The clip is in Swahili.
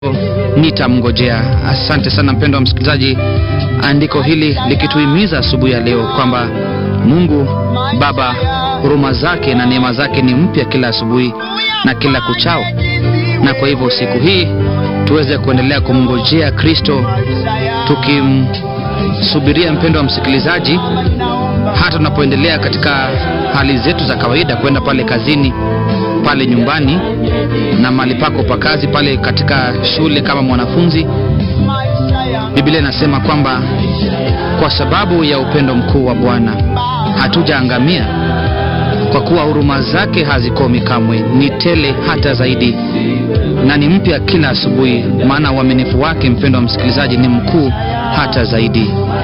nitamngojea. Asante sana mpendo wa msikilizaji, andiko hili likituhimiza asubuhi ya leo kwamba Mungu Baba huruma zake na neema zake ni mpya kila asubuhi na kila kuchao, na kwa hivyo siku hii tuweze kuendelea kumngojea Kristo tukimsubiria, mpendo wa msikilizaji, hata tunapoendelea katika hali zetu za kawaida, kwenda pale kazini, pale nyumbani na mahali pako pa kazi, pale katika shule kama mwanafunzi. Biblia inasema kwamba kwa sababu ya upendo mkuu wa Bwana hatujaangamia, kwa kuwa huruma zake hazikomi kamwe, ni tele hata zaidi na ni mpya kila asubuhi, maana uaminifu wake, mpendo wa msikilizaji, ni mkuu hata zaidi.